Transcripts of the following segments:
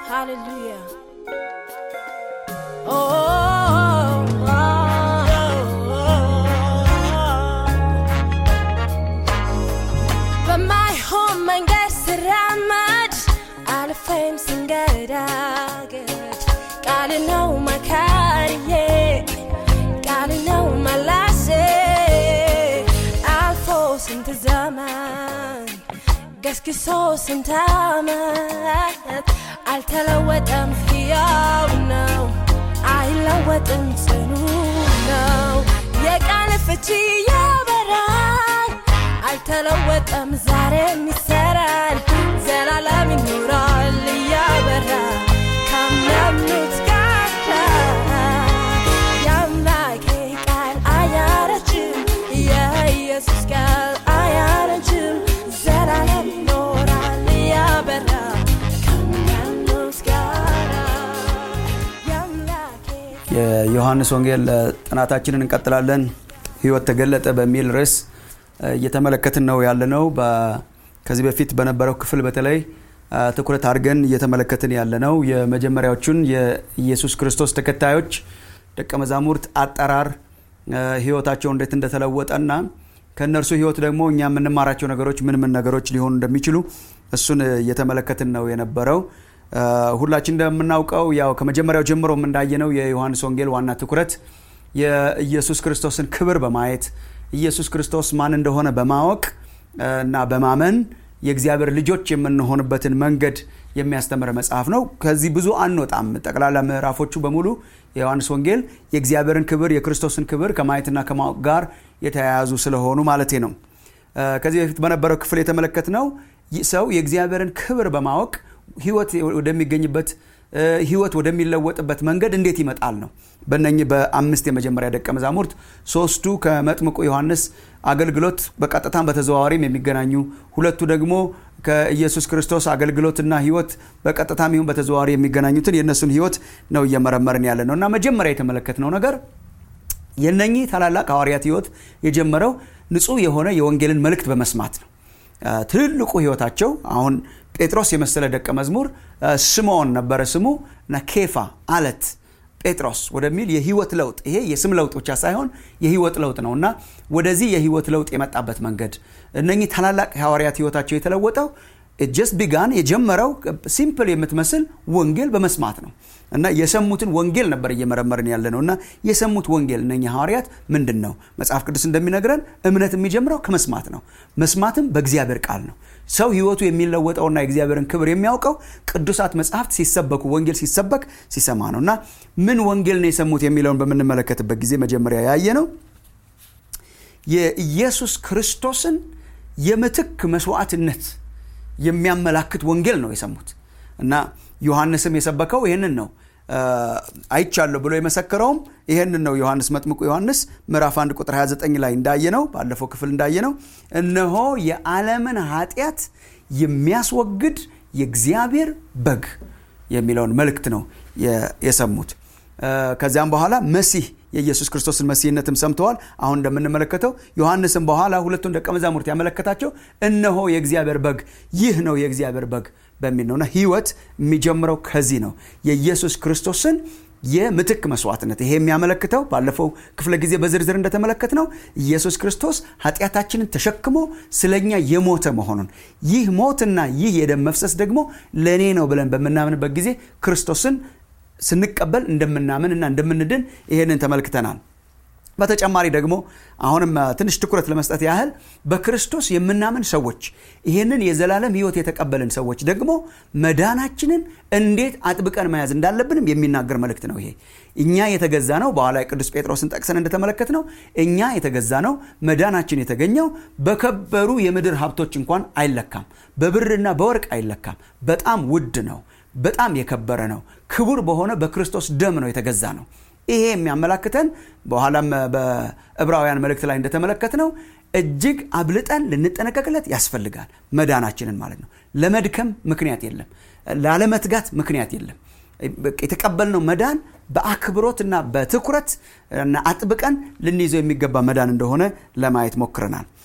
Hallelujah. Oh, oh, oh, በማይሆን መንገድ ስራመድ አልፌም ስንገዳገድ ቃል ነው መካሪዬ ቃል ነው መላሴ አልፎ ስንት ዘመን ገስግሶ ስንት ዓመት አልተለወጠም፣ ሕያው ነው፣ አይለወጥም፣ ጽኑ ነው። የቃል ፍቺ ያበራል፣ አልተለወጠም፣ ዛሬም ይሰራል፣ ዘላለም ይኖራል እያበራ ካመኑት ጋር የአምላኬ ቃል አያረጅም፣ የኢየሱስ ቃል አያረጅም፣ ዘላለም ይኖራል እያበራ ከሚያምኑት ጋር የአምላኬ የዮሐንስ ወንጌል ጥናታችንን እንቀጥላለን። ህይወት ተገለጠ በሚል ርዕስ እየተመለከትን ነው ያለነው። በ- ከዚህ በፊት በነበረው ክፍል በተለይ አ፣ ትኩረት አድርገን እየተመለከትን ያለነው የመጀመሪያዎቹን የኢየሱስ ክርስቶስ ተከታዮች ደቀ መዛሙርት አጠራር አ፣ ህይወታቸው እንዴት እንደተለወጠና ከእነርሱ ህይወት ደግሞ እኛ የምንማራቸው ነገሮች ምን ምን ነገሮች ሊሆኑ እንደሚችሉ እሱን እየተመለከትን ነው የነበረው። አ፣ ሁላችን እንደምናውቀው ያው ከመጀመሪያው ጀምሮም እንዳየነው የዮሐንስ ወንጌል ዋና ትኩረት የኢየሱስ ክርስቶስን ክብር በማየት ኢየሱስ ክርስቶስ ማን እንደሆነ በማወቅ አ፣ እና በማመን የእግዚአብሔር ልጆች የምንሆንበትን መንገድ የሚያስተምር መጽሐፍ ነው። ከዚህ ብዙ አንወጣም። ጠቅላላ ምዕራፎቹ በሙሉ የዮሐንስ ወንጌል የእግዚአብሔርን ክብር የክርስቶስን ክብር ከማየትና ከማወቅ ጋር የተያያዙ ስለሆኑ ማለቴ ነው። አ፣ ከዚህ በፊት በነበረው ክፍል የተመለከትነው ይህ ሰው የእግዚአብሔርን ክብር በማወቅ ህይወት ወደሚገኝበት አ፣ ህይወት ወደሚለወጥበት መንገድ እንዴት ይመጣል ነው። በእነኚህ በአምስት የመጀመሪያ ደቀ መዛሙርት ሶስቱ ከመጥምቁ ዮሐንስ አገልግሎት በቀጥታም በተዘዋዋሪም የሚገናኙ ሁለቱ ደግሞ ከኢየሱስ ክርስቶስ አገልግሎትና ህይወት በቀጥታም ይሁን በተዘዋዋሪ የሚገናኙትን የእነሱን ህይወት ነው እየመረመርን ያለ ነው እና መጀመሪያ የተመለከትነው ነገር የነኚህ ታላላቅ ሐዋርያት ህይወት የጀመረው ንጹህ የሆነ የወንጌልን መልእክት በመስማት ነው። አ፣ ትልቁ ህይወታቸው አሁን ጴጥሮስ የመሰለ ደቀ መዝሙር አ፣ ስምዖን ነበረ ስሙ እና ኬፋ አለት ጴጥሮስ ወደሚል የህይወት ለውጥ ይሄ የስም ለውጥ ብቻ ሳይሆን የህይወት ለውጥ ነው እና ወደዚህ የህይወት ለውጥ የመጣበት መንገድ እነኚህ ታላላቅ ሐዋርያት ህይወታቸው የተለወጠው ጀስት ቢጋን የጀመረው ሲምፕል የምትመስል ወንጌል በመስማት ነው እና የሰሙትን ወንጌል ነበር እየመረመርን ያለ ነው እና የሰሙት ወንጌል እነኛ ሐዋርያት ምንድን ነው? መጽሐፍ ቅዱስ እንደሚነግረን እምነት የሚጀምረው ከመስማት ነው። መስማትም በእግዚአብሔር ቃል ነው። ሰው ህይወቱ የሚለወጠውና የእግዚአብሔርን ክብር የሚያውቀው ቅዱሳት መጽሐፍት ሲሰበኩ ወንጌል ሲሰበክ ሲሰማ ነው እና ምን ወንጌል ነው የሰሙት የሚለውን በምንመለከትበት ጊዜ መጀመሪያ ያየ ነው የኢየሱስ ክርስቶስን የምትክ መስዋዕትነት የሚያመላክት ወንጌል ነው የሰሙት እና ዮሐንስም የሰበከው ይህንን ነው አ፣ አይቻለሁ ብሎ የመሰከረውም ይህንን ነው ዮሐንስ መጥምቁ ዮሐንስ ምዕራፍ 1 ቁጥር 29 ላይ እንዳየነው ባለፈው ክፍል እንዳየነው እነሆ የዓለምን ኃጢአት የሚያስወግድ የእግዚአብሔር በግ የሚለውን መልእክት ነው የ- የሰሙት አ፣ ከዚያም በኋላ መሲህ የኢየሱስ ክርስቶስን መሲህነትም ሰምተዋል። አሁን እንደምንመለከተው ዮሐንስም በኋላ ሁለቱን ደቀ መዛሙርት ያመለከታቸው እነሆ የእግዚአብሔር በግ ይህ ነው የእግዚአብሔር በግ በሚል ነውና ህይወት የሚጀምረው ከዚህ ነው የኢየሱስ ክርስቶስን የምትክ መስዋዕትነት ይሄ የሚያመለክተው ባለፈው ክፍለ ጊዜ በዝርዝር እንደተመለከት ነው ኢየሱስ ክርስቶስ ኃጢአታችንን ተሸክሞ ስለኛ የሞተ መሆኑን ይህ ሞትና ይህ የደም መፍሰስ ደግሞ ለእኔ ነው ብለን በምናምንበት ጊዜ ክርስቶስን ስንቀበል እንደምናምን እና እንደምንድን ይሄንን ተመልክተናል። በተጨማሪ ደግሞ አሁንም አ፣ ትንሽ ትኩረት ለመስጠት ያህል በክርስቶስ የምናምን ሰዎች ይህንን የዘላለም ህይወት የተቀበልን ሰዎች ደግሞ መዳናችንን እንዴት አጥብቀን መያዝ እንዳለብንም የሚናገር መልእክት ነው። ይሄ እኛ የተገዛ ነው። በኋላ ቅዱስ ጴጥሮስን ጠቅሰን እንደተመለከት ነው እኛ የተገዛ ነው። መዳናችን የተገኘው በከበሩ የምድር ሀብቶች እንኳን አይለካም፣ በብርና በወርቅ አይለካም። በጣም ውድ ነው። በጣም የከበረ ነው። ክቡር በሆነ በክርስቶስ ደም ነው የተገዛ ነው። ይሄ የሚያመላክተን በኋላም በዕብራውያን መልእክት ላይ እንደተመለከት ነው እጅግ አብልጠን ልንጠነቀቅለት ያስፈልጋል። መዳናችንን ማለት ነው። ለመድከም ምክንያት የለም፣ ላለመትጋት ምክንያት የለም። የተቀበልነው መዳን በአክብሮትና በትኩረት እና አጥብቀን ልንይዘው የሚገባ መዳን እንደሆነ ለማየት ሞክረናል።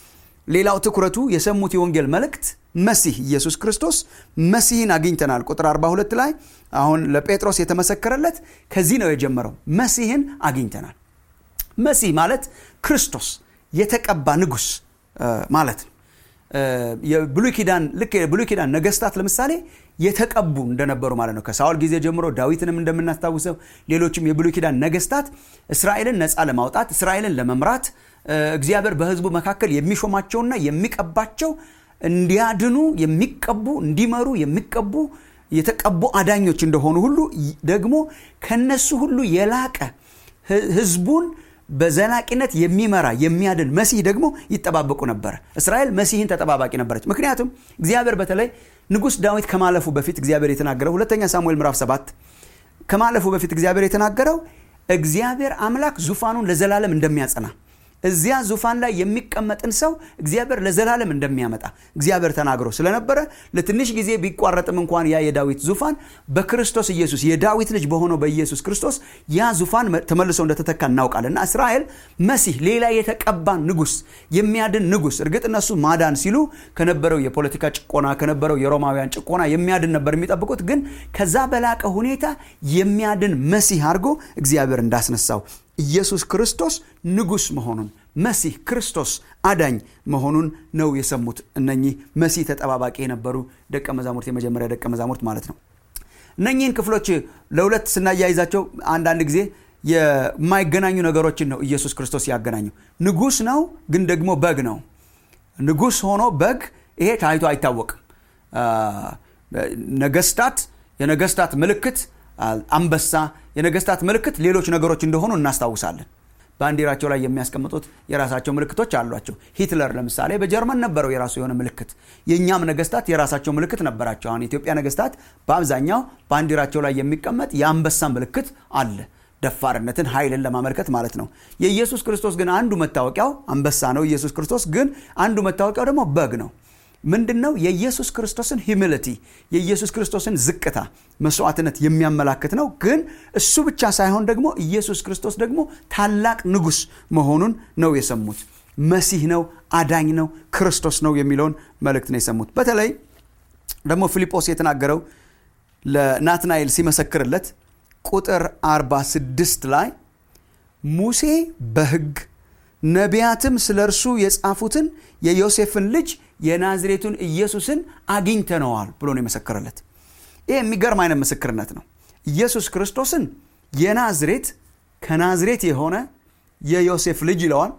ሌላው ትኩረቱ የሰሙት የወንጌል መልእክት መሲህ ኢየሱስ ክርስቶስ መሲህን አግኝተናል ቁጥር 42 ላይ አሁን ለጴጥሮስ የተመሰከረለት ከዚህ ነው የጀመረው መሲህን አግኝተናል መሲህ ማለት ክርስቶስ የተቀባ ንጉስ ማለት ነው የብሉይ ኪዳን ልክ የብሉይ ኪዳን ነገስታት ለምሳሌ የተቀቡ እንደነበሩ ማለት ነው ከሳውል ጊዜ ጀምሮ ዳዊትንም እንደምናስታውሰው ሌሎችም የብሉይ ኪዳን ነገስታት እስራኤልን ነፃ ለማውጣት እስራኤልን ለመምራት እግዚአብሔር በህዝቡ መካከል የሚሾማቸውና የሚቀባቸው እንዲያድኑ የሚቀቡ እንዲመሩ የሚቀቡ የተቀቡ አዳኞች እንደሆኑ ሁሉ ደግሞ ከነሱ ሁሉ የላቀ ህዝቡን በዘላቂነት የሚመራ የሚያድን መሲህ ደግሞ ይጠባበቁ ነበረ እስራኤል መሲህን ተጠባባቂ ነበረች ምክንያቱም እግዚአብሔር በተለይ ንጉሥ ዳዊት ከማለፉ በፊት እግዚአብሔር የተናገረው ሁለተኛ ሳሙኤል ምዕራፍ ሰባት ከማለፉ በፊት እግዚአብሔር የተናገረው እግዚአብሔር አምላክ ዙፋኑን ለዘላለም እንደሚያጸና እዚያ ዙፋን ላይ የሚቀመጥን ሰው እግዚአብሔር ለዘላለም እንደሚያመጣ እግዚአብሔር ተናግሮ ስለነበረ ለትንሽ ጊዜ ቢቋረጥም እንኳን ያ የዳዊት ዙፋን በክርስቶስ ኢየሱስ የዳዊት ልጅ በሆነው በኢየሱስ ክርስቶስ ያ ዙፋን ተመልሶ እንደተተካ እናውቃለን እና እስራኤል መሲህ ሌላ የተቀባ ንጉስ የሚያድን ንጉስ እርግጥ እነሱ ማዳን ሲሉ ከነበረው የፖለቲካ ጭቆና ከነበረው የሮማውያን ጭቆና የሚያድን ነበር የሚጠብቁት ግን ከዛ በላቀ ሁኔታ የሚያድን መሲህ አድርጎ እግዚአብሔር እንዳስነሳው ኢየሱስ ክርስቶስ ንጉስ መሆኑን መሲህ ክርስቶስ አዳኝ መሆኑን ነው የሰሙት እነኚህ መሲህ ተጠባባቂ የነበሩ ደቀ መዛሙርት የመጀመሪያ ደቀ መዛሙርት ማለት ነው እነኚህን ክፍሎች ለሁለት ስናያይዛቸው አንዳንድ ጊዜ የማይገናኙ ነገሮችን ነው ኢየሱስ ክርስቶስ ያገናኘው ንጉስ ነው ግን ደግሞ በግ ነው ንጉስ ሆኖ በግ ይሄ ታይቶ አይታወቅም ነገስታት የነገስታት ምልክት አንበሳ የነገስታት ምልክት ሌሎች ነገሮች እንደሆኑ እናስታውሳለን ባንዲራቸው ላይ የሚያስቀምጡት የራሳቸው ምልክቶች አሏቸው ሂትለር ለምሳሌ በጀርመን ነበረው የራሱ የሆነ ምልክት የእኛም ነገስታት የራሳቸው ምልክት ነበራቸው አሁን የኢትዮጵያ ነገስታት በአብዛኛው ባንዲራቸው ላይ የሚቀመጥ የአንበሳ ምልክት አለ ደፋርነትን ኃይልን ለማመልከት ማለት ነው የኢየሱስ ክርስቶስ ግን አንዱ መታወቂያው አንበሳ ነው ኢየሱስ ክርስቶስ ግን አንዱ መታወቂያው ደግሞ በግ ነው ምንድን ነው የኢየሱስ ክርስቶስን ሂሚሊቲ የኢየሱስ ክርስቶስን ዝቅታ መስዋዕትነት የሚያመላክት ነው ግን እሱ ብቻ ሳይሆን ደግሞ ኢየሱስ ክርስቶስ ደግሞ ታላቅ ንጉስ መሆኑን ነው የሰሙት መሲህ ነው አዳኝ ነው ክርስቶስ ነው የሚለውን መልእክት ነው የሰሙት በተለይ ደግሞ ፊልጶስ የተናገረው ለናትናኤል ሲመሰክርለት ቁጥር 46 ላይ ሙሴ በህግ ነቢያትም ስለ እርሱ የጻፉትን የዮሴፍን ልጅ የናዝሬቱን ኢየሱስን አግኝተነዋል ብሎ ነው የመሰከረለት ይህ የሚገርም አይነት ምስክርነት ነው ኢየሱስ ክርስቶስን የናዝሬት ከናዝሬት የሆነ የዮሴፍ ልጅ ይለዋል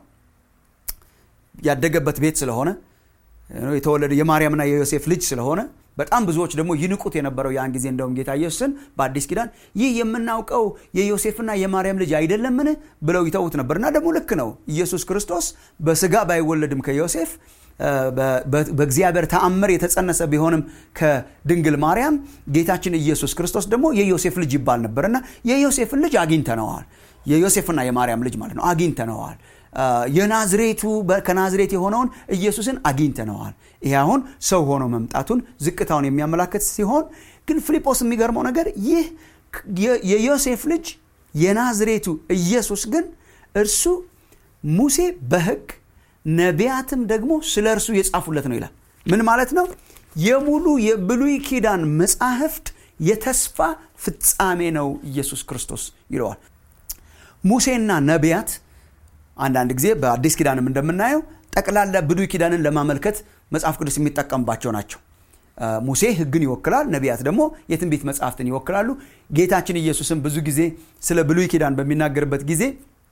ያደገበት ቤት ስለሆነ የተወለደ የማርያምና የዮሴፍ ልጅ ስለሆነ በጣም ብዙዎች ደግሞ ይንቁት የነበረው ያን ጊዜ እንደውም ጌታ ኢየሱስን በአዲስ ኪዳን ይህ የምናውቀው የዮሴፍና የማርያም ልጅ አይደለምን ብለው ይተዉት ነበር እና ደግሞ ልክ ነው ኢየሱስ ክርስቶስ በስጋ ባይወለድም ከዮሴፍ በእግዚአብሔር ተአምር የተጸነሰ ቢሆንም ከድንግል ማርያም ጌታችን ኢየሱስ ክርስቶስ ደግሞ የዮሴፍ ልጅ ይባል ነበርና የዮሴፍን ልጅ አግኝተነዋል የዮሴፍና የማርያም ልጅ ማለት ነው አግኝተነዋል የናዝሬቱ ከናዝሬት የሆነውን ኢየሱስን አግኝተነዋል ይህ አሁን ሰው ሆኖ መምጣቱን ዝቅታውን የሚያመላክት ሲሆን ግን ፊልጶስ የሚገርመው ነገር ይህ የዮሴፍ ልጅ የናዝሬቱ ኢየሱስ ግን እርሱ ሙሴ በህግ ነቢያትም ደግሞ ስለ እርሱ የጻፉለት ነው ይላል ምን ማለት ነው የሙሉ የብሉይ ኪዳን መጻሕፍት የተስፋ ፍጻሜ ነው ኢየሱስ ክርስቶስ ይለዋል ሙሴና ነቢያት አንዳንድ ጊዜ በአዲስ ኪዳንም እንደምናየው ጠቅላላ ብሉይ ኪዳንን ለማመልከት መጽሐፍ ቅዱስ የሚጠቀምባቸው ናቸው ሙሴ ህግን ይወክላል ነቢያት ደግሞ የትንቢት መጽሐፍትን ይወክላሉ ጌታችን ኢየሱስም ብዙ ጊዜ ስለ ብሉይ ኪዳን በሚናገርበት ጊዜ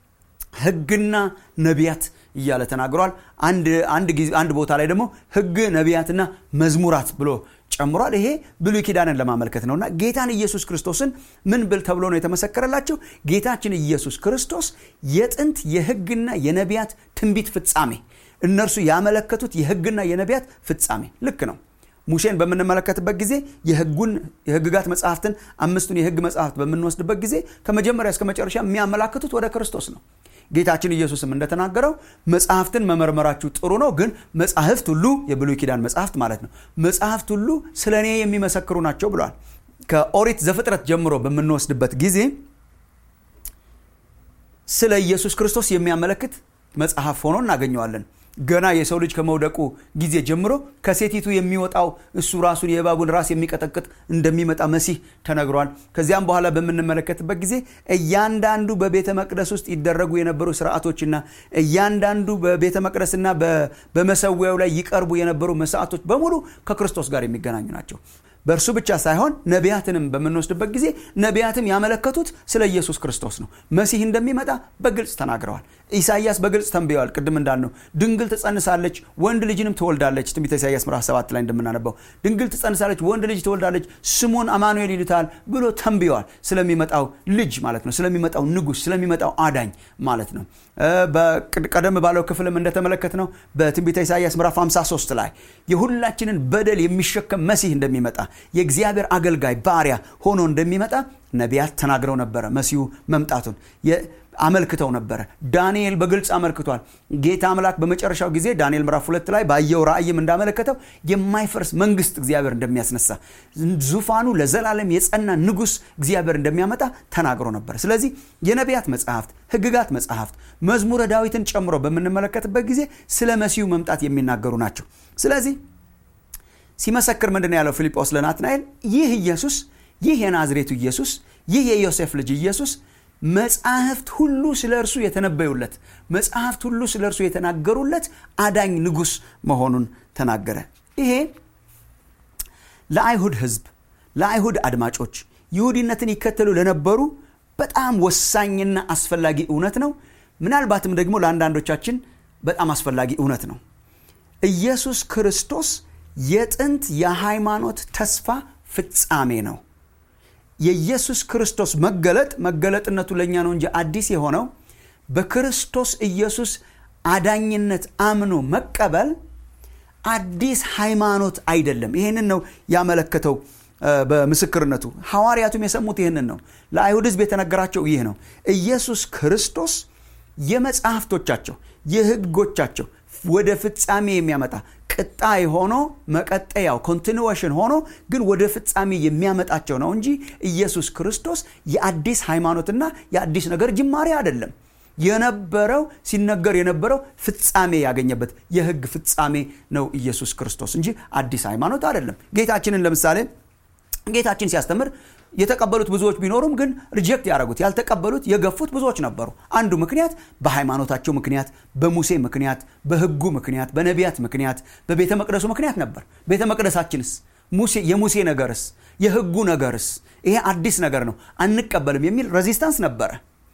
ህግና ነቢያት እያለ ተናግሯል አንድ ቦታ ላይ ደግሞ ህግ ነቢያትና መዝሙራት ብሎ ጨምሯል ይሄ ብሉይ ኪዳንን ለማመልከት ነውና ጌታን ኢየሱስ ክርስቶስን ምን ብል ተብሎ ነው የተመሰከረላቸው ጌታችን ኢየሱስ ክርስቶስ የጥንት የህግና የነቢያት ትንቢት ፍጻሜ እነርሱ ያመለከቱት የህግና የነቢያት ፍጻሜ ልክ ነው ሙሴን በምንመለከትበት ጊዜ የህጉን የህግጋት መጽሐፍትን አምስቱን የህግ መጽሐፍት በምንወስድበት ጊዜ ከመጀመሪያ እስከ መጨረሻ የሚያመላክቱት ወደ ክርስቶስ ነው ጌታችን ኢየሱስም እንደተናገረው መጽሐፍትን መመርመራችሁ ጥሩ ነው ግን መጽሐፍት ሁሉ የብሉይ ኪዳን መጽሐፍት ማለት ነው መጽሐፍት ሁሉ ስለ እኔ የሚመሰክሩ ናቸው ብለዋል ከኦሪት ዘፍጥረት ጀምሮ በምንወስድበት ጊዜ ስለ ኢየሱስ ክርስቶስ የሚያመለክት መጽሐፍ ሆኖ እናገኘዋለን ገና የሰው ልጅ ከመውደቁ ጊዜ ጀምሮ ከሴቲቱ የሚወጣው እሱ ራሱን የእባቡን ራስ የሚቀጠቅጥ እንደሚመጣ መሲህ ተነግሯል። ከዚያም በኋላ በምንመለከትበት ጊዜ እያንዳንዱ በቤተ መቅደስ ውስጥ ይደረጉ የነበሩ ስርዓቶችና እያንዳንዱ በቤተ መቅደስና በመሰዊያው ላይ ይቀርቡ የነበሩ መስዋዕቶች በሙሉ ከክርስቶስ ጋር የሚገናኙ ናቸው። በእርሱ ብቻ ሳይሆን ነቢያትንም በምንወስድበት ጊዜ ነቢያትም ያመለከቱት ስለ ኢየሱስ ክርስቶስ ነው። መሲህ እንደሚመጣ በግልጽ ተናግረዋል። ኢሳይያስ በግልጽ ተንብየዋል። ቅድም እንዳልነው ድንግል ትጸንሳለች፣ ወንድ ልጅንም ትወልዳለች። ትንቢተ ኢሳይያስ ምዕራፍ 7 ላይ እንደምናነበው ድንግል ትጸንሳለች፣ ወንድ ልጅ ትወልዳለች፣ ስሙን አማኑኤል ይሉታል ብሎ ተንብየዋል። ስለሚመጣው ልጅ ማለት ነው። ስለሚመጣው ንጉሥ፣ ስለሚመጣው አዳኝ ማለት ነው። ቀደም ባለው ክፍልም እንደተመለከት ነው በትንቢተ ኢሳይያስ ምዕራፍ 53 ላይ የሁላችንን በደል የሚሸከም መሲህ እንደሚመጣ የእግዚአብሔር አገልጋይ ባሪያ ሆኖ እንደሚመጣ ነቢያት ተናግረው ነበረ። መሲሁ መምጣቱን አመልክተው ነበረ። ዳንኤል በግልጽ አመልክቷል። ጌታ አምላክ በመጨረሻው ጊዜ ዳንኤል ምዕራፍ ሁለት ላይ ባየው ራእይም እንዳመለከተው የማይፈርስ መንግስት እግዚአብሔር እንደሚያስነሳ ዙፋኑ ለዘላለም የጸና ንጉሥ እግዚአብሔር እንደሚያመጣ ተናግሮ ነበር። ስለዚህ የነቢያት መጽሐፍት፣ ሕግጋት መጽሐፍት መዝሙረ ዳዊትን ጨምሮ በምንመለከትበት ጊዜ ስለ መሲሁ መምጣት የሚናገሩ ናቸው። ስለዚህ ሲመሰክር ምንድን ያለው ፊልጶስ ለናትናኤል ይህ ኢየሱስ ይህ የናዝሬቱ ኢየሱስ ይህ የዮሴፍ ልጅ ኢየሱስ መጽሐፍት ሁሉ ስለ እርሱ የተነበዩለት መጽሐፍት ሁሉ ስለ እርሱ የተናገሩለት አዳኝ ንጉሥ መሆኑን ተናገረ። ይሄ ለአይሁድ ሕዝብ ለአይሁድ አድማጮች ይሁዲነትን ይከተሉ ለነበሩ በጣም ወሳኝና አስፈላጊ እውነት ነው። ምናልባትም ደግሞ ለአንዳንዶቻችን በጣም አስፈላጊ እውነት ነው። ኢየሱስ ክርስቶስ የጥንት የሃይማኖት ተስፋ ፍጻሜ ነው። የኢየሱስ ክርስቶስ መገለጥ መገለጥነቱ ለእኛ ነው እንጂ አዲስ የሆነው በክርስቶስ ኢየሱስ አዳኝነት አምኖ መቀበል አዲስ ሃይማኖት አይደለም። ይህንን ነው ያመለከተው በምስክርነቱ። ሐዋርያቱም የሰሙት ይህንን ነው። ለአይሁድ ሕዝብ የተነገራቸው ይህ ነው። ኢየሱስ ክርስቶስ የመጽሐፍቶቻቸው የሕጎቻቸው ወደ ፍጻሜ የሚያመጣ ቅጣይ ሆኖ መቀጠያው ኮንቲኒዌሽን ሆኖ ግን ወደ ፍጻሜ የሚያመጣቸው ነው እንጂ ኢየሱስ ክርስቶስ የአዲስ ሃይማኖትና የአዲስ ነገር ጅማሬ አይደለም። የነበረው ሲነገር የነበረው ፍጻሜ ያገኘበት የህግ ፍጻሜ ነው ኢየሱስ ክርስቶስ እንጂ አዲስ ሃይማኖት አይደለም። ጌታችንን ለምሳሌ ጌታችን ሲያስተምር የተቀበሉት ብዙዎች ቢኖሩም ግን ሪጀክት ያደረጉት ያልተቀበሉት የገፉት ብዙዎች ነበሩ። አንዱ ምክንያት በሃይማኖታቸው ምክንያት፣ በሙሴ ምክንያት፣ በህጉ ምክንያት፣ በነቢያት ምክንያት፣ በቤተ መቅደሱ ምክንያት ነበር። ቤተ መቅደሳችንስ ሙሴ የሙሴ ነገርስ የህጉ ነገርስ ይሄ አዲስ ነገር ነው አንቀበልም የሚል ሬዚስታንስ ነበረ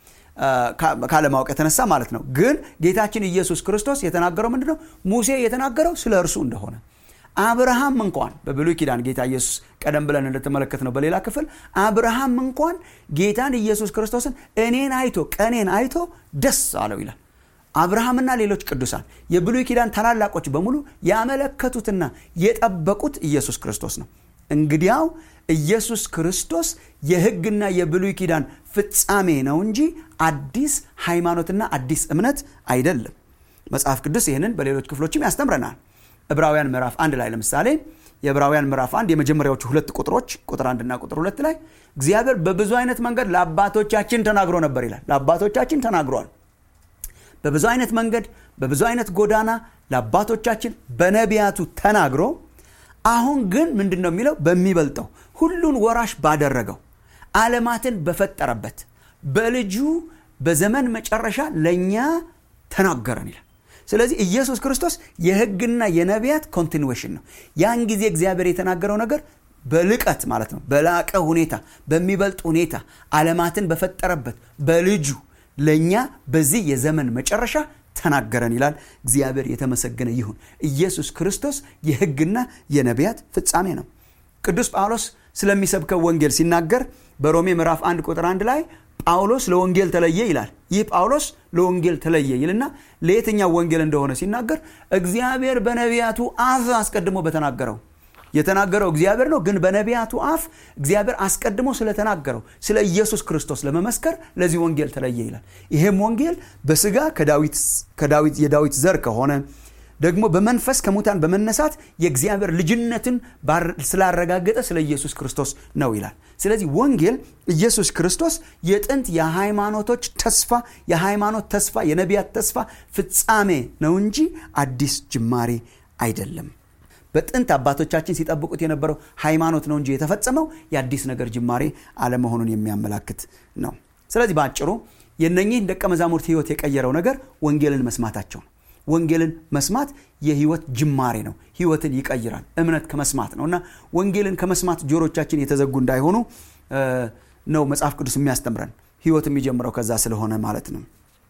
ካለማወቅ የተነሳ ማለት ነው። ግን ጌታችን ኢየሱስ ክርስቶስ የተናገረው ምንድን ነው? ሙሴ የተናገረው ስለ እርሱ እንደሆነ አብርሃም እንኳን በብሉይ ኪዳን ጌታ ኢየሱስ ቀደም ብለን እንደተመለከት ነው በሌላ ክፍል አብርሃም እንኳን ጌታን ኢየሱስ ክርስቶስን እኔን አይቶ ቀኔን አይቶ ደስ አለው ይላል። አብርሃምና ሌሎች ቅዱሳን የብሉይ ኪዳን ታላላቆች በሙሉ ያመለከቱትና የጠበቁት ኢየሱስ ክርስቶስ ነው። እንግዲያው ኢየሱስ ክርስቶስ የሕግና የብሉይ ኪዳን ፍጻሜ ነው እንጂ አዲስ ሃይማኖትና አዲስ እምነት አይደለም። መጽሐፍ ቅዱስ ይህንን በሌሎች ክፍሎችም ያስተምረናል። ዕብራውያን ምዕራፍ አንድ ላይ ለምሳሌ የዕብራውያን ምዕራፍ አንድ የመጀመሪያዎቹ ሁለት ቁጥሮች ቁጥር አንድና ቁጥር ሁለት ላይ እግዚአብሔር በብዙ አይነት መንገድ ለአባቶቻችን ተናግሮ ነበር ይላል። ለአባቶቻችን ተናግሯል። በብዙ አይነት መንገድ በብዙ አይነት ጎዳና ለአባቶቻችን በነቢያቱ ተናግሮ አሁን ግን ምንድን ነው የሚለው? በሚበልጠው ሁሉን ወራሽ ባደረገው ዓለማትን በፈጠረበት በልጁ በዘመን መጨረሻ ለእኛ ተናገረን ይላል። ስለዚህ ኢየሱስ ክርስቶስ የሕግና የነቢያት ኮንቲኒዌሽን ነው። ያን ጊዜ እግዚአብሔር የተናገረው ነገር በልቀት ማለት ነው፣ በላቀ ሁኔታ፣ በሚበልጥ ሁኔታ ዓለማትን በፈጠረበት በልጁ ለእኛ በዚህ የዘመን መጨረሻ ተናገረን ይላል። እግዚአብሔር የተመሰገነ ይሁን። ኢየሱስ ክርስቶስ የሕግና የነቢያት ፍጻሜ ነው። ቅዱስ ጳውሎስ ስለሚሰብከው ወንጌል ሲናገር በሮሜ ምዕራፍ 1 ቁጥር 1 ላይ ጳውሎስ ለወንጌል ተለየ ይላል። ይህ ጳውሎስ ለወንጌል ተለየ ይልና ለየትኛው ወንጌል እንደሆነ ሲናገር እግዚአብሔር በነቢያቱ አፍ አስቀድሞ በተናገረው የተናገረው እግዚአብሔር ነው። ግን በነቢያቱ አፍ እግዚአብሔር አስቀድሞ ስለተናገረው ስለ ኢየሱስ ክርስቶስ ለመመስከር ለዚህ ወንጌል ተለየ ይላል። ይሄም ወንጌል በስጋ ከዳዊት የዳዊት ዘር ከሆነ ደግሞ በመንፈስ ከሙታን በመነሳት የእግዚአብሔር ልጅነትን ስላረጋገጠ ስለ ኢየሱስ ክርስቶስ ነው ይላል ስለዚህ ወንጌል ኢየሱስ ክርስቶስ የጥንት የሃይማኖቶች ተስፋ የሃይማኖት ተስፋ የነቢያት ተስፋ ፍጻሜ ነው እንጂ አዲስ ጅማሬ አይደለም በጥንት አባቶቻችን ሲጠብቁት የነበረው ሃይማኖት ነው እንጂ የተፈጸመው የአዲስ ነገር ጅማሬ አለመሆኑን የሚያመላክት ነው ስለዚህ በአጭሩ የነኚህን ደቀ መዛሙርት ህይወት የቀየረው ነገር ወንጌልን መስማታቸው ነው ወንጌልን መስማት የህይወት ጅማሬ ነው ህይወትን ይቀይራል እምነት ከመስማት ነው እና ወንጌልን ከመስማት ጆሮቻችን የተዘጉ እንዳይሆኑ ነው መጽሐፍ ቅዱስ የሚያስተምረን ህይወት የሚጀምረው ከዛ ስለሆነ ማለት ነው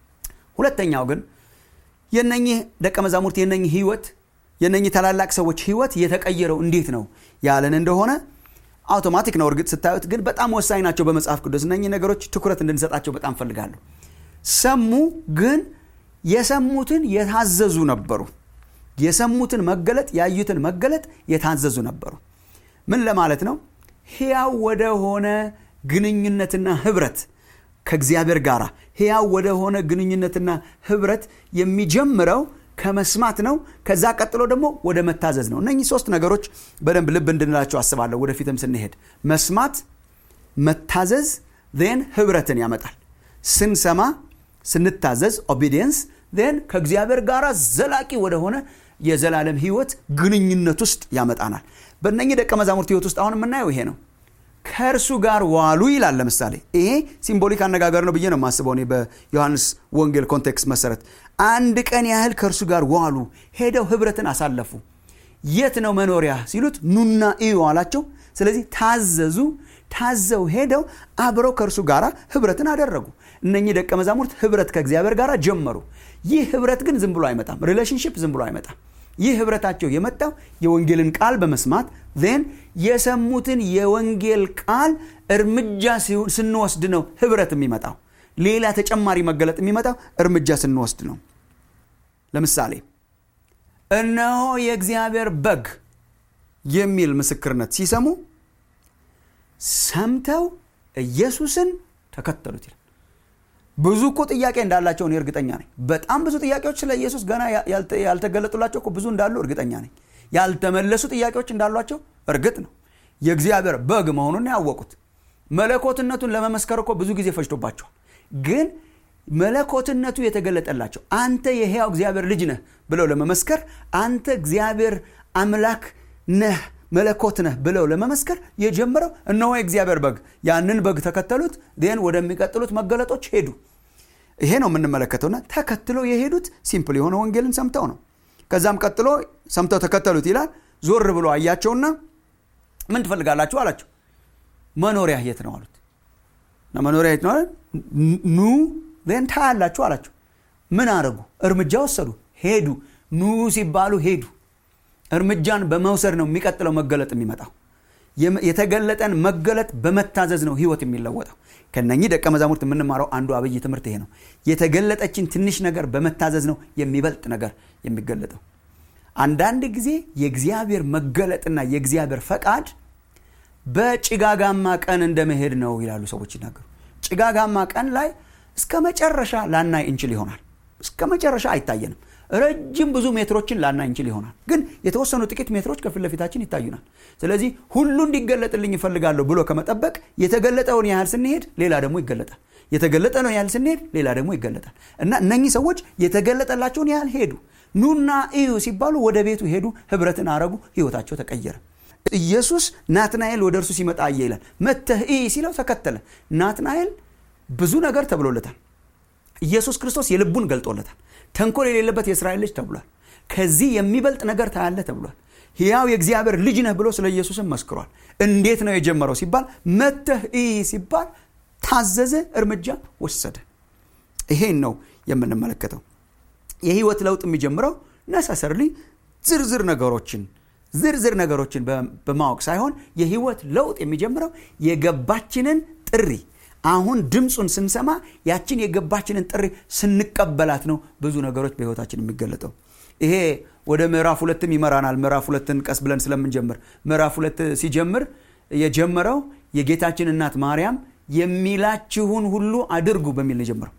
ሁለተኛው ግን የነኚህ ደቀ መዛሙርት የነኚህ ህይወት የነኚህ ታላላቅ ሰዎች ህይወት የተቀየረው እንዴት ነው ያለን እንደሆነ አውቶማቲክ ነው እርግጥ ስታዩት ግን በጣም ወሳኝ ናቸው በመጽሐፍ ቅዱስ እነኚህ ነገሮች ትኩረት እንድንሰጣቸው በጣም ፈልጋለሁ ሰሙ ግን የሰሙትን የታዘዙ ነበሩ የሰሙትን መገለጥ ያዩትን መገለጥ የታዘዙ ነበሩ ምን ለማለት ነው ሕያው ወደ ሆነ ግንኙነትና ህብረት ከእግዚአብሔር ጋር ሕያው ወደ ሆነ ግንኙነትና ህብረት የሚጀምረው ከመስማት ነው ከዛ ቀጥሎ ደግሞ ወደ መታዘዝ ነው እነኚህ ሶስት ነገሮች በደንብ ልብ እንድንላቸው አስባለሁ ወደፊትም ስንሄድ መስማት መታዘዝ ን ህብረትን ያመጣል ስንሰማ ስንታዘዝ ኦቢዲየንስ ን ከእግዚአብሔር ጋር ዘላቂ ወደሆነ የዘላለም ህይወት ግንኙነት ውስጥ ያመጣናል በእነኚህ ደቀ መዛሙርት ህይወት ውስጥ አሁን የምናየው ይሄ ነው ከእርሱ ጋር ዋሉ ይላል ለምሳሌ ይሄ ሲምቦሊክ አነጋገር ነው ብዬ ነው የማስበው እኔ በዮሐንስ ወንጌል ኮንቴክስት መሰረት አንድ ቀን ያህል ከእርሱ ጋር ዋሉ ሄደው ህብረትን አሳለፉ የት ነው መኖሪያ ሲሉት ኑና እዩ አላቸው ስለዚህ ታዘዙ ታዘው ሄደው አብረው ከእርሱ ጋር ህብረትን አደረጉ እነኚህ ደቀ መዛሙርት ህብረት ከእግዚአብሔር ጋር ጀመሩ ይህ ህብረት ግን ዝም ብሎ አይመጣም ሪሌሽንሽፕ ዝም ብሎ አይመጣም ይህ ህብረታቸው የመጣው የወንጌልን ቃል በመስማት ን የሰሙትን የወንጌል ቃል እርምጃ ስንወስድ ነው ህብረት የሚመጣው ሌላ ተጨማሪ መገለጥ የሚመጣው እርምጃ ስንወስድ ነው ለምሳሌ እነሆ የእግዚአብሔር በግ የሚል ምስክርነት ሲሰሙ ሰምተው ኢየሱስን ተከተሉት ይላል ብዙ እኮ ጥያቄ እንዳላቸው እኔ እርግጠኛ ነኝ በጣም ብዙ ጥያቄዎች ስለ ኢየሱስ ገና ያልተገለጡላቸው እኮ ብዙ እንዳሉ እርግጠኛ ነኝ ያልተመለሱ ጥያቄዎች እንዳሏቸው እርግጥ ነው የእግዚአብሔር በግ መሆኑን ያወቁት መለኮትነቱን ለመመስከር እኮ ብዙ ጊዜ ፈጅቶባቸዋል ግን መለኮትነቱ የተገለጠላቸው አንተ የሕያው እግዚአብሔር ልጅ ነህ ብለው ለመመስከር አንተ እግዚአብሔር አምላክ ነህ መለኮት ነህ ብለው ለመመስከር የጀመረው እነሆ የእግዚአብሔር በግ ያንን በግ ተከተሉት ን ወደሚቀጥሉት መገለጦች ሄዱ ይሄ ነው የምንመለከተውና ተከትለው የሄዱት ሲምፕል የሆነ ወንጌልን ሰምተው ነው ከዛም ቀጥሎ ሰምተው ተከተሉት ይላል ዞር ብሎ አያቸውና ምን ትፈልጋላችሁ አላቸው መኖሪያ የት ነው አሉት እና መኖሪያ የት ነው ኑ ን ታያላችሁ አላቸው ምን አረጉ እርምጃ ወሰዱ ሄዱ ኑ ሲባሉ ሄዱ እርምጃን በመውሰድ ነው የሚቀጥለው መገለጥ የሚመጣው የተገለጠን መገለጥ በመታዘዝ ነው ህይወት የሚለወጠው ከነኚህ ደቀ መዛሙርት የምንማረው አንዱ አብይ ትምህርት ይሄ ነው የተገለጠችን ትንሽ ነገር በመታዘዝ ነው የሚበልጥ ነገር የሚገለጠው አንዳንድ ጊዜ የእግዚአብሔር መገለጥና የእግዚአብሔር ፈቃድ በጭጋጋማ ቀን እንደመሄድ ነው ይላሉ ሰዎች ይናገሩ ጭጋጋማ ቀን ላይ እስከ መጨረሻ ላናይ እንችል ይሆናል እስከ መጨረሻ አይታየንም ረጅም ብዙ ሜትሮችን ላናይ እንችል ይሆናል ግን የተወሰኑ ጥቂት ሜትሮች ከፊት ለፊታችን ይታዩናል ስለዚህ ሁሉ እንዲገለጥልኝ ይፈልጋለሁ ብሎ ከመጠበቅ የተገለጠውን ያህል ስንሄድ ሌላ ደግሞ ይገለጣል የተገለጠ ነው ያህል ስንሄድ ሌላ ደግሞ ይገለጣል እና እነኚህ ሰዎች የተገለጠላቸውን ያህል ሄዱ ኑና እዩ ሲባሉ ወደ ቤቱ ሄዱ ህብረትን አረጉ ህይወታቸው ተቀየረ ኢየሱስ ናትናኤል ወደ እርሱ ሲመጣ አየ ይላል መተህ እይ ሲለው ተከተለ ናትናኤል ብዙ ነገር ተብሎለታል ኢየሱስ ክርስቶስ የልቡን ገልጦለታል ተንኮል የሌለበት የእስራኤል ልጅ ተብሏል ከዚህ የሚበልጥ ነገር ታያለ ተብሏል ሕያው የእግዚአብሔር ልጅ ነህ ብሎ ስለ ኢየሱስም መስክሯል እንዴት ነው የጀመረው ሲባል መተህ እይ ሲባል ታዘዘ እርምጃ ወሰደ ይሄን ነው የምንመለከተው የህይወት ለውጥ የሚጀምረው ነሰሰርሊ ዝርዝር ነገሮችን ዝርዝር ነገሮችን በማወቅ ሳይሆን የህይወት ለውጥ የሚጀምረው የገባችንን ጥሪ አሁን ድምፁን ስንሰማ ያችን የገባችንን ጥሪ ስንቀበላት ነው ብዙ ነገሮች በህይወታችን የሚገለጠው ይሄ ወደ ምዕራፍ ሁለትም ይመራናል ምዕራፍ ሁለትን ቀስ ብለን ስለምንጀምር ምዕራፍ ሁለት ሲጀምር የጀመረው የጌታችን እናት ማርያም የሚላችሁን ሁሉ አድርጉ በሚል ነው የጀመረው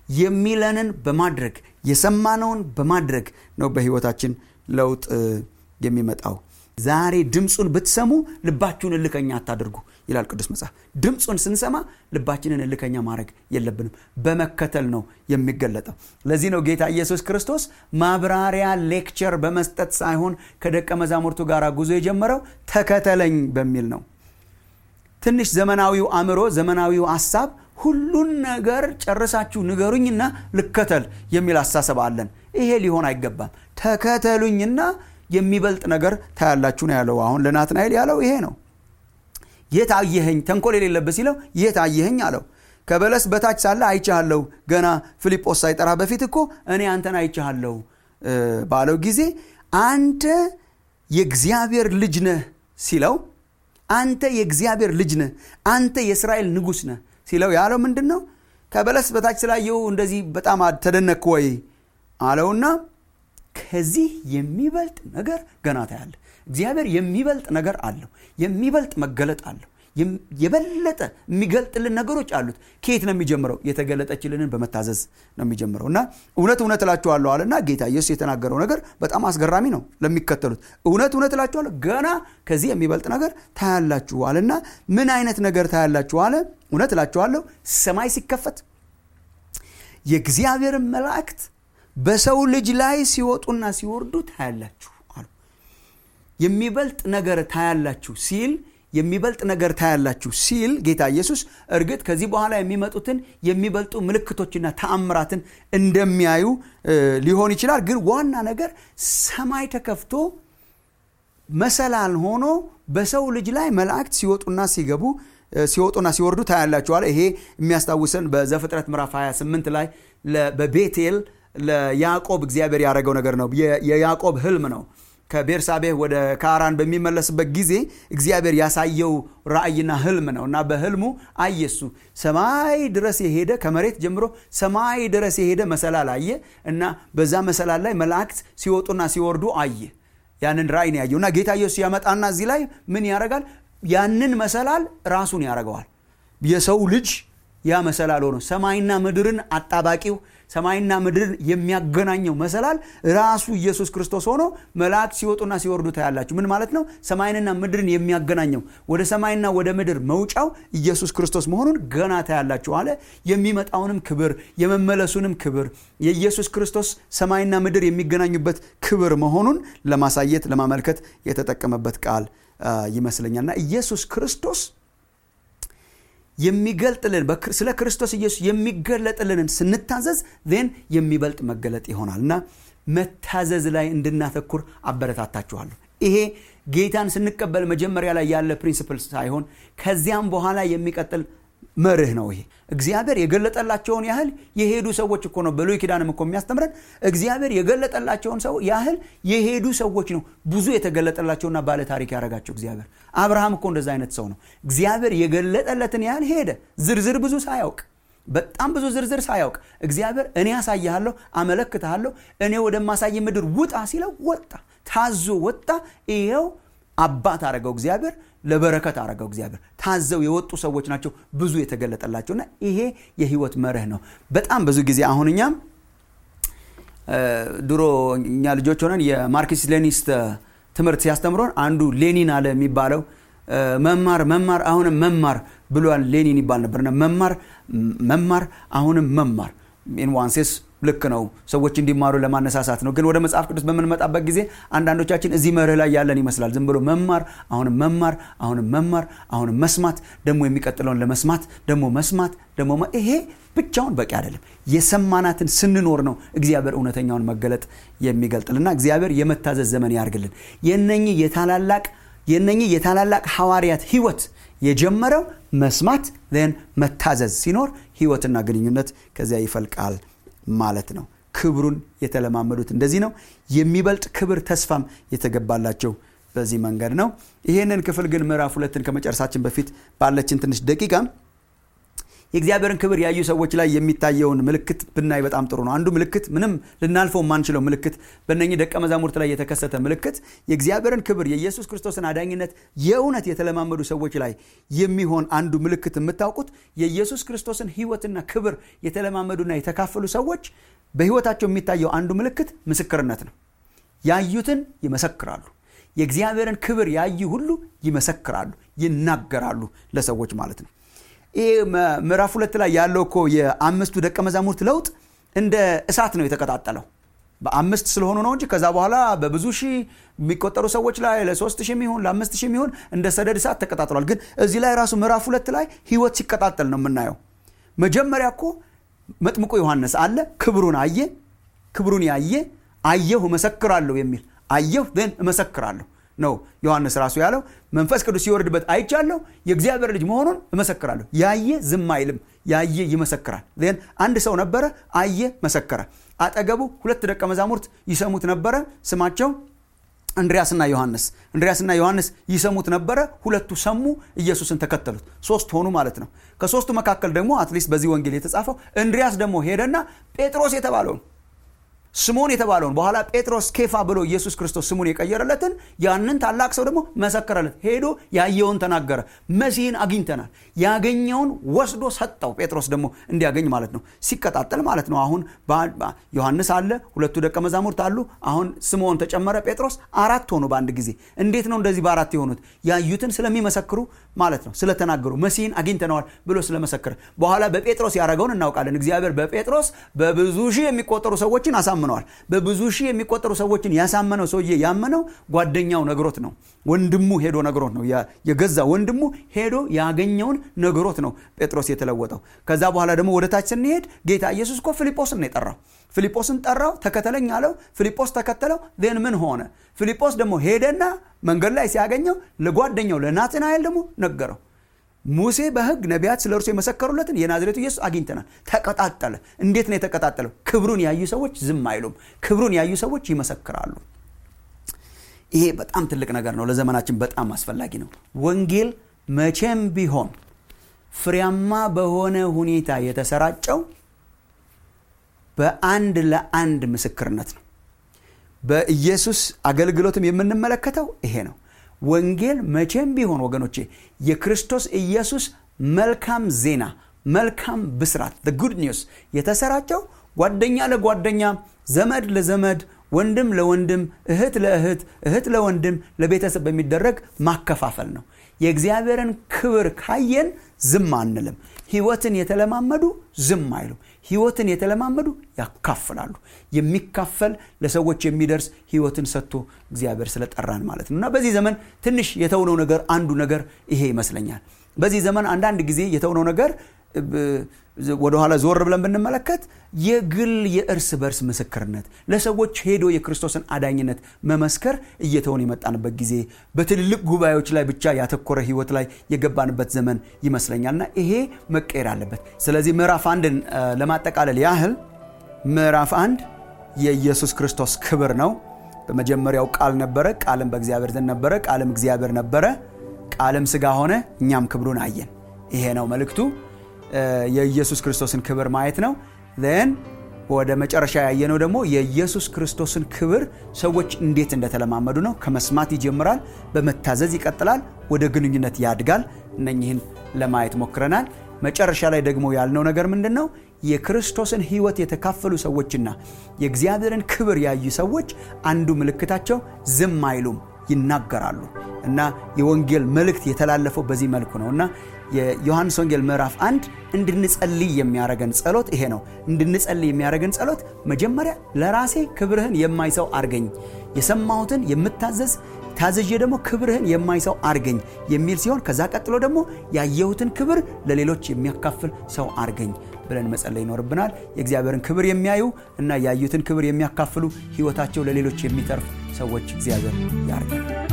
የሚለንን በማድረግ የሰማነውን በማድረግ ነው በህይወታችን ለውጥ የሚመጣው ዛሬ ድምፁን ብትሰሙ ልባችሁን እልከኛ አታድርጉ ይላል ቅዱስ መጽሐፍ ድምፁን ስንሰማ ልባችንን እልከኛ ማድረግ የለብንም በመከተል ነው የሚገለጠው ለዚህ ነው ጌታ ኢየሱስ ክርስቶስ ማብራሪያ ሌክቸር በመስጠት ሳይሆን ከደቀ መዛሙርቱ ጋር ጉዞ የጀመረው ተከተለኝ በሚል ነው ትንሽ ዘመናዊው አእምሮ ዘመናዊው ሀሳብ ሁሉን ነገር ጨርሳችሁ ንገሩኝና ልከተል የሚል አሳሰብ አለን ይሄ ሊሆን አይገባም ተከተሉኝና የሚበልጥ ነገር ታያላችሁ ነው ያለው አሁን ለናትናኤል ያለው ይሄ ነው የት አየኸኝ ተንኮል የሌለበት ሲለው የት አየኸኝ አለው ከበለስ በታች ሳለ አይቻሃለሁ ገና ፊልጶስ ሳይጠራ በፊት እኮ እኔ አንተን አይቻሃለሁ ባለው ጊዜ አንተ የእግዚአብሔር ልጅ ነህ ሲለው አንተ የእግዚአብሔር ልጅ ነህ አንተ የእስራኤል ንጉሥ ነህ ሲለው ያለው ምንድን ነው ከበለስ በታች ስላየው እንደዚህ በጣም ተደነክ ወይ አለውና ከዚህ የሚበልጥ ነገር ገና ታያለ እግዚአብሔር የሚበልጥ ነገር አለው የሚበልጥ መገለጥ አለው የበለጠ የሚገልጥልን ነገሮች አሉት ከየት ነው የሚጀምረው የተገለጠችልንን በመታዘዝ ነው የሚጀምረው እና እውነት እውነት እላችኋለሁ አለና ጌታ ኢየሱስ የተናገረው ነገር በጣም አስገራሚ ነው ለሚከተሉት እውነት እውነት እላችኋለሁ ገና ከዚህ የሚበልጥ ነገር ታያላችሁ አለና ምን አይነት ነገር ታያላችሁ አለ እውነት እላችኋለሁ ሰማይ ሲከፈት የእግዚአብሔርን መላእክት በሰው ልጅ ላይ ሲወጡና ሲወርዱ ታያላችሁ አሉ የሚበልጥ ነገር ታያላችሁ ሲል የሚበልጥ ነገር ታያላችሁ ሲል ጌታ ኢየሱስ እርግጥ ከዚህ በኋላ የሚመጡትን የሚበልጡ ምልክቶችና ተአምራትን እንደሚያዩ ሊሆን ይችላል ግን ዋና ነገር ሰማይ ተከፍቶ መሰላል ሆኖ በሰው ልጅ ላይ መላእክት ሲወጡና ሲገቡ ሲወጡና ሲወርዱ ታያላችኋል ይሄ የሚያስታውሰን በዘፍጥረት ምዕራፍ 28 ላይ በቤቴል ለያዕቆብ እግዚአብሔር ያደረገው ነገር ነው የያዕቆብ ህልም ነው ከቤርሳቤህ ወደ ካራን በሚመለስበት ጊዜ እግዚአብሔር ያሳየው ራእይና ህልም ነው እና በህልሙ አየሱ ሰማይ ድረስ የሄደ ከመሬት ጀምሮ ሰማይ ድረስ የሄደ መሰላል አየ እና በዛ መሰላል ላይ መላእክት ሲወጡና ሲወርዱ አየ ያንን ራእይ ነው ያየው እና ጌታ ኢየሱስ ያመጣና እዚህ ላይ ምን ያደርጋል ያንን መሰላል ራሱን ያደርገዋል የሰው ልጅ ያ መሰላል ሆኖ ሰማይና ምድርን አጣባቂው ሰማይና ምድርን የሚያገናኘው መሰላል ራሱ ኢየሱስ ክርስቶስ ሆኖ መላእክት ሲወጡና ሲወርዱ ታያላችሁ ምን ማለት ነው ሰማይንና ምድርን የሚያገናኘው ወደ ሰማይና ወደ ምድር መውጫው ኢየሱስ ክርስቶስ መሆኑን ገና ታያላችሁ አለ የሚመጣውንም ክብር የመመለሱንም ክብር የኢየሱስ ክርስቶስ ሰማይና ምድር የሚገናኙበት ክብር መሆኑን ለማሳየት ለማመልከት የተጠቀመበት ቃል ይመስለኛልና ኢየሱስ ክርስቶስ የሚገልጥልን ስለ ክርስቶስ ኢየሱስ የሚገለጥልንን ስንታዘዝ ን የሚበልጥ መገለጥ ይሆናል እና መታዘዝ ላይ እንድናተኩር አበረታታችኋለሁ ይሄ ጌታን ስንቀበል መጀመሪያ ላይ ያለ ፕሪንስፕል ሳይሆን ከዚያም በኋላ የሚቀጥል መርህ ነው ይሄ እግዚአብሔር የገለጠላቸውን ያህል የሄዱ ሰዎች እኮ ነው በሉይ ኪዳንም እኮ የሚያስተምረን እግዚአብሔር የገለጠላቸውን ሰው ያህል የሄዱ ሰዎች ነው ብዙ የተገለጠላቸውና ባለ ታሪክ ያደረጋቸው እግዚአብሔር አብርሃም እኮ እንደዛ አይነት ሰው ነው እግዚአብሔር የገለጠለትን ያህል ሄደ ዝርዝር ብዙ ሳያውቅ በጣም ብዙ ዝርዝር ሳያውቅ እግዚአብሔር እኔ ያሳይሃለሁ አመለክትሃለሁ እኔ ወደማሳይ ምድር ውጣ ሲለው ወጣ ታዞ ወጣ ይኸው አባት አረገው እግዚአብሔር ለበረከት አረገው እግዚአብሔር ታዘው የወጡ ሰዎች ናቸው ብዙ የተገለጠላቸውና ይሄ የህይወት መርህ ነው በጣም ብዙ ጊዜ አሁን እኛም ድሮ እኛ ልጆች ሆነን የማርክስ ሌኒስት ትምህርት ሲያስተምሮን አንዱ ሌኒን አለ የሚባለው መማር መማር አሁንም መማር ብሏል ሌኒን ይባል ነበርና መማር መማር አሁንም መማር ኢንዋንሴስ ልክ ነው ሰዎች እንዲማሩ ለማነሳሳት ነው ግን ወደ መጽሐፍ ቅዱስ በምንመጣበት ጊዜ አንዳንዶቻችን እዚህ መርህ ላይ ያለን ይመስላል ዝም ብሎ መማር አሁንም መማር አሁንም መማር አሁንም መስማት ደግሞ የሚቀጥለውን ለመስማት ደግሞ መስማት ደግሞ ይሄ ብቻውን በቂ አይደለም የሰማናትን ስንኖር ነው እግዚአብሔር እውነተኛውን መገለጥ የሚገልጥልና እግዚአብሔር የመታዘዝ ዘመን ያርግልን የነኚህ የታላላቅ የነኚህ የታላላቅ ሐዋርያት ህይወት የጀመረው መስማት ን መታዘዝ ሲኖር ህይወትና ግንኙነት ከዚያ ይፈልቃል ማለት ነው ክብሩን የተለማመዱት እንደዚህ ነው የሚበልጥ ክብር ተስፋም የተገባላቸው በዚህ መንገድ ነው ይህንን ክፍል ግን ምዕራፍ ሁለትን ከመጨረሳችን በፊት ባለችን ትንሽ ደቂቃ የእግዚአብሔርን ክብር ያዩ ሰዎች ላይ የሚታየውን ምልክት ብናይ በጣም ጥሩ ነው አንዱ ምልክት ምንም ልናልፈው የማንችለው ምልክት በእነኚህ ደቀ መዛሙርት ላይ የተከሰተ ምልክት የእግዚአብሔርን ክብር የኢየሱስ ክርስቶስን አዳኝነት የእውነት የተለማመዱ ሰዎች ላይ የሚሆን አንዱ ምልክት የምታውቁት የኢየሱስ ክርስቶስን ህይወትና ክብር የተለማመዱና የተካፈሉ ሰዎች በህይወታቸው የሚታየው አንዱ ምልክት ምስክርነት ነው ያዩትን ይመሰክራሉ የእግዚአብሔርን ክብር ያዩ ሁሉ ይመሰክራሉ ይናገራሉ ለሰዎች ማለት ነው ይህ ምዕራፍ ሁለት ላይ ያለው እኮ የአምስቱ ደቀ መዛሙርት ለውጥ እንደ እሳት ነው የተቀጣጠለው በአምስት ስለሆኑ ነው እንጂ ከዛ በኋላ በብዙ ሺህ የሚቆጠሩ ሰዎች ላይ ለሶስት ሺህ የሚሆን ለአምስት ሺህ የሚሆን እንደ ሰደድ እሳት ተቀጣጥሏል ግን እዚህ ላይ ራሱ ምዕራፍ ሁለት ላይ ህይወት ሲቀጣጠል ነው የምናየው መጀመሪያ እኮ መጥምቁ ዮሐንስ አለ ክብሩን አየ ክብሩን ያየ አየሁ እመሰክራለሁ የሚል አየሁ ን እመሰክራለሁ ነው ዮሐንስ ራሱ ያለው መንፈስ ቅዱስ ሲወርድበት አይቻለሁ የእግዚአብሔር ልጅ መሆኑን እመሰክራለሁ ያየ ዝም አይልም ያየ ይመሰክራል ን አንድ ሰው ነበረ አየ መሰከረ አጠገቡ ሁለት ደቀ መዛሙርት ይሰሙት ነበረ ስማቸው እንድሪያስና ዮሐንስ እንድሪያስና ዮሐንስ ይሰሙት ነበረ ሁለቱ ሰሙ ኢየሱስን ተከተሉት ሶስት ሆኑ ማለት ነው ከሶስቱ መካከል ደግሞ አትሊስት በዚህ ወንጌል የተጻፈው እንድሪያስ ደግሞ ሄደና ጴጥሮስ የተባለውን ስሞን የተባለውን በኋላ ጴጥሮስ ኬፋ ብሎ ኢየሱስ ክርስቶስ ስሙን የቀየረለትን ያንን ታላቅ ሰው ደግሞ መሰከረለት ሄዶ ያየውን ተናገረ መሲህን አግኝተናል ያገኘውን ወስዶ ሰጠው ጴጥሮስ ደግሞ እንዲያገኝ ማለት ነው ሲቀጣጠል ማለት ነው አሁን ዮሐንስ አለ ሁለቱ ደቀ መዛሙርት አሉ አሁን ስምዖን ተጨመረ ጴጥሮስ አራት ሆኑ በአንድ ጊዜ እንዴት ነው እንደዚህ በአራት የሆኑት ያዩትን ስለሚመሰክሩ ማለት ነው ስለተናገሩ መሲህን አግኝተነዋል ብሎ ስለመሰከረ በኋላ በጴጥሮስ ያደረገውን እናውቃለን እግዚአብሔር በጴጥሮስ በብዙ ሺህ የሚቆጠሩ ሰዎችን አሳ አሳምነዋል በብዙ ሺህ የሚቆጠሩ ሰዎችን ያሳመነው ሰውዬ ያመነው ጓደኛው ነግሮት ነው ወንድሙ ሄዶ ነግሮት ነው የገዛ ወንድሙ ሄዶ ያገኘውን ነግሮት ነው ጴጥሮስ የተለወጠው ከዛ በኋላ ደግሞ ወደ ታች ስንሄድ ጌታ ኢየሱስ እኮ ፊልጶስን ነው የጠራው ፊልጶስን ጠራው ተከተለኝ አለው ፊልጶስ ተከተለው ን ምን ሆነ ፊልጶስ ደግሞ ሄደና መንገድ ላይ ሲያገኘው ለጓደኛው ለናትናኤል ደግሞ ነገረው ሙሴ በህግ ነቢያት ስለ እርሱ የመሰከሩለትን የናዝሬቱ ኢየሱስ አግኝተናል ተቀጣጠለ እንዴት ነው የተቀጣጠለው ክብሩን ያዩ ሰዎች ዝም አይሉም ክብሩን ያዩ ሰዎች ይመሰክራሉ ይሄ በጣም ትልቅ ነገር ነው ለዘመናችን በጣም አስፈላጊ ነው ወንጌል መቼም ቢሆን ፍሬያማ በሆነ ሁኔታ የተሰራጨው በአንድ ለአንድ ምስክርነት ነው በኢየሱስ አገልግሎትም የምንመለከተው ይሄ ነው ወንጌል መቼም ቢሆን ወገኖቼ የክርስቶስ ኢየሱስ መልካም ዜና መልካም ብስራት ጉድ ኒውስ የተሰራጨው ጓደኛ ለጓደኛ ዘመድ ለዘመድ ወንድም ለወንድም እህት ለእህት እህት ለወንድም ለቤተሰብ በሚደረግ ማከፋፈል ነው የእግዚአብሔርን ክብር ካየን ዝም አንልም ህይወትን የተለማመዱ ዝም አይሉም ህይወትን የተለማመዱ ያካፍላሉ የሚካፈል ለሰዎች የሚደርስ ህይወትን ሰጥቶ እግዚአብሔር ስለጠራን ማለት ነው እና በዚህ ዘመን ትንሽ የተውነው ነገር አንዱ ነገር ይሄ ይመስለኛል በዚህ ዘመን አንዳንድ ጊዜ የተውነው ነገር ወደኋላ ዞር ብለን ብንመለከት የግል የእርስ በርስ ምስክርነት ለሰዎች ሄዶ የክርስቶስን አዳኝነት መመስከር እየተውን የመጣንበት ጊዜ በትልልቅ ጉባኤዎች ላይ ብቻ ያተኮረ ህይወት ላይ የገባንበት ዘመን ይመስለኛልና ይሄ መቀየር አለበት ስለዚህ ምዕራፍ አንድን ለማጠቃለል ያህል ምዕራፍ አንድ የኢየሱስ ክርስቶስ ክብር ነው በመጀመሪያው ቃል ነበረ ቃልም በእግዚአብሔር ዘንድ ነበረ ቃልም እግዚአብሔር ነበረ ቃልም ስጋ ሆነ እኛም ክብሩን አየን ይሄ ነው መልእክቱ የኢየሱስ ክርስቶስን ክብር ማየት ነው ን ወደ መጨረሻ ያየነው ደግሞ የኢየሱስ ክርስቶስን ክብር ሰዎች እንዴት እንደተለማመዱ ነው ከመስማት ይጀምራል በመታዘዝ ይቀጥላል ወደ ግንኙነት ያድጋል እነኝህን ለማየት ሞክረናል መጨረሻ ላይ ደግሞ ያልነው ነገር ምንድን ነው የክርስቶስን ህይወት የተካፈሉ ሰዎችና የእግዚአብሔርን ክብር ያዩ ሰዎች አንዱ ምልክታቸው ዝም አይሉም ይናገራሉ እና የወንጌል መልእክት የተላለፈው በዚህ መልኩ ነው እና የዮሐንስ ወንጌል ምዕራፍ አንድ እንድንጸልይ የሚያደረገን ጸሎት ይሄ ነው እንድንጸልይ የሚያደረገን ጸሎት መጀመሪያ ለራሴ ክብርህን የማይሰው አርገኝ የሰማሁትን የምታዘዝ ታዘዤ ደግሞ ክብርህን የማይሰው አርገኝ የሚል ሲሆን ከዛ ቀጥሎ ደግሞ ያየሁትን ክብር ለሌሎች የሚያካፍል ሰው አርገኝ ብለን መጸለይ ይኖርብናል የእግዚአብሔርን ክብር የሚያዩ እና ያዩትን ክብር የሚያካፍሉ ህይወታቸው ለሌሎች የሚተርፍ ሰዎች እግዚአብሔር ያርገን